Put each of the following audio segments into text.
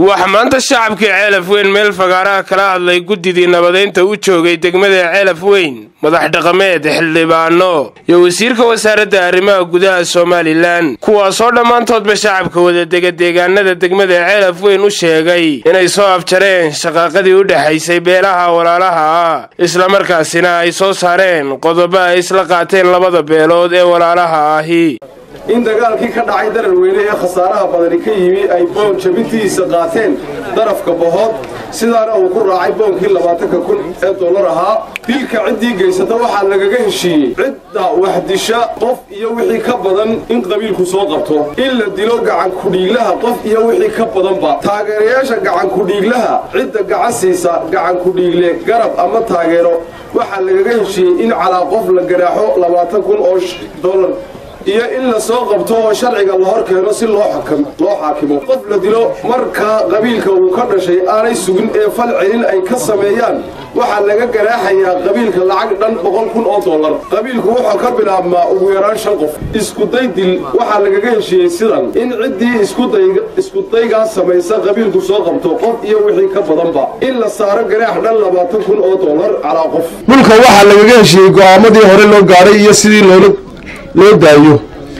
waxaa maanta shacabkii ceelaf weyn meel fagaaraha kala hadlay guddidii nabadeynta u joogay degmada ceelaf weyn madax dhaqameed xildhibaano iyo wasiirka wasaaradda arrimaha gudaha somalilan kuwaasoo dhammaantoodba shacabka wadadega deegaanada degmada ceelaf weyn u sheegay inay soo afjareen shaqaaqadii u dhexaysay beelaha walaalaha ah islamarkaasina ay soo saareen qodobo ay isla qaateen labada beelood ee walaalaha ahi in dagaalkii ka dhacay darar weyne ee khasaaraha badani ka yimi ay boon jabintiisa qaateen darafka bahood sidaana uu ku raacay boonkii labaatanka kun ee dollar ahaa dilka ciddii geysata waxaa lagaga heshiiyey cidda waxdisha qof iyo wixii ka badan in qabiilku soo qabto in la dilo gacankudhiiglaha qof iyo wixii ka badanba taageerayaasha gacankudhiiglaha cidda gacan siisa gacankudhiigle garab ama taageero waxaa lagaga heshiiyey in calaa qof la garaaxo labaatan kun oo dollar iyo in la soo qabto oo sharciga la hor keeno si loo xaakimo qof la dilo marka qabiilka uu ka dhashay aanay sugin ee fal celin ay ka sameeyaan waxaa laga garaaxayaa qabiilka lacag dhan boqol kun oo dollar qabiilku wuxuu ka bilaabmaa ugu yaraan shan qof iskuday dil waxaa lagaga heshiiyey sidan in ciddii iskudaygaa samaysa qabiilku soo qabto qof iyo wixii ka badanba in la saaro garaax dhan labaatan kun oo dollar calaa qof dhulka waxaa lagaga heshiiyey go'aamadii hore loo gaaray iyo sidii loola loo daayo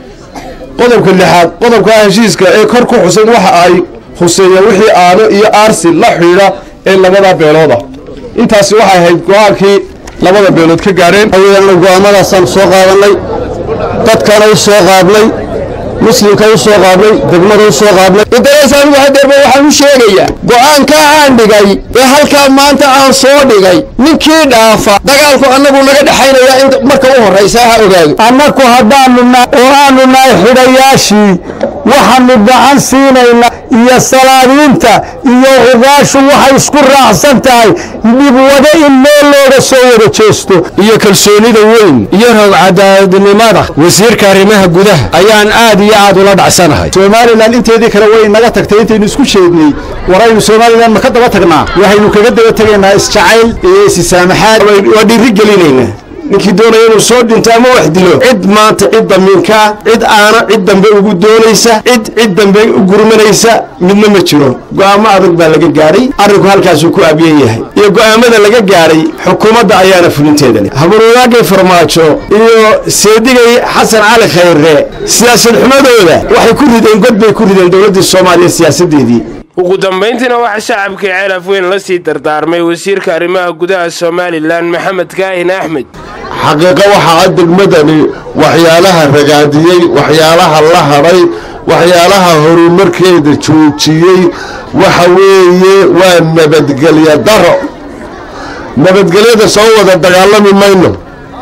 qodobka lixaad qodobka heshiiska ee kor ku xusan waxa ay huseeyeen wixii aano iyo aarsi la xidhiidha ee labada beelooda intaasi waxay ahayd go-aankii labada beelood ka gaadheen go-aamadaasaan soo qaadanay dadkana u soo qaadnay muslimka u soo qaadnay degmada u soo qaadnay intarees anigu hadeerba waxaan u sheegayaa go-aankaa aan dhigay ee halkaa maanta aan soo dhigay ninkii dhaafa dagaalku annagu naga dhexaynayaa in marka u horraysa ha ogaado annaku haddaanu oo aanu nahay xidhayaashii waxaanu gacan siinaynaa iyo salaadiinta iyo cugaashu waxay isku raacsan tahay dhibwade in meel looga soo wada jeesto iyo kalsoonida weyn iyo roog cadaadnimada wasiirka arrimaha gudaha ayaan aad iyo aad ula dhacsanahay somalilan inteedii kale way naga tagtay intaynu isku sheegnay waraynu somalilan ma ka daba tagnaa waxaynu kaga daba tegaynaa isjacayl iyo isisaamaxaad waa dhiiri gelinaynaa ninkii doonaya inuu soo dhinto ama wax dilo cid maanta cid damiinkaa cid aana cid dambe ugu doonaysa cid cid dambe u gurmanaysa midna ma jiro go'aamo adag baa laga gaadhay arrinku halkaasuu ku abyan yahay iyo go'aamada laga gaadhay xukuumadda ayaana fulinteeda leh habaruuraagay farmaajo iyo seedigay xasan cali khayre siyaasad xumadooda waxay ku rideen god bay ku rideen dowladdii soomaaliya siyaasaddeedii ugu dambayntiina waxaa shacabkii ceelaf weyn la sii dardaarmay wasiirka arrimaha gudaha somalilan maxamed kaahin axmed xaqiiqo waxaa degmadani waxyaalaha ragaadiyey waxyaalaha la hadhay waxyaalaha horumarkeeda joojiyey waxa weeye waa nabadgelyo daro nabadgelyada soo wada dagaalami mayno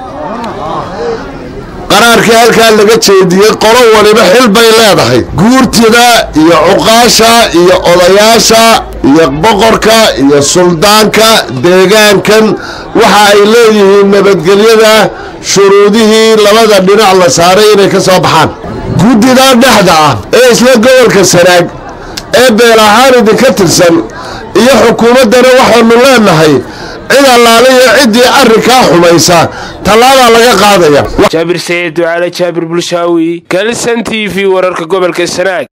qaraarkii halkaa laga jeediyey qolo waliba xil bay leedahay guurtida iyo cuqaasha iyo odayaasha iyo boqorka iyo suldaanka deegaankan waxa ay leeyihiin nabadgelyada shuruudihii labada dhinac la saaray inay ka soo baxaan guddida dhexda ah ee isla gobolka sanaag ee beel ahaan idinka tirsan iyo xukuumaddana waxaanu leenahay cid allaale iyo ciddii arrinkaa xumaysa tallaabaa laga qaadaya jaabir sayid ducaale jaabir bulshaawi kalisan t v wararka gobolka sanaag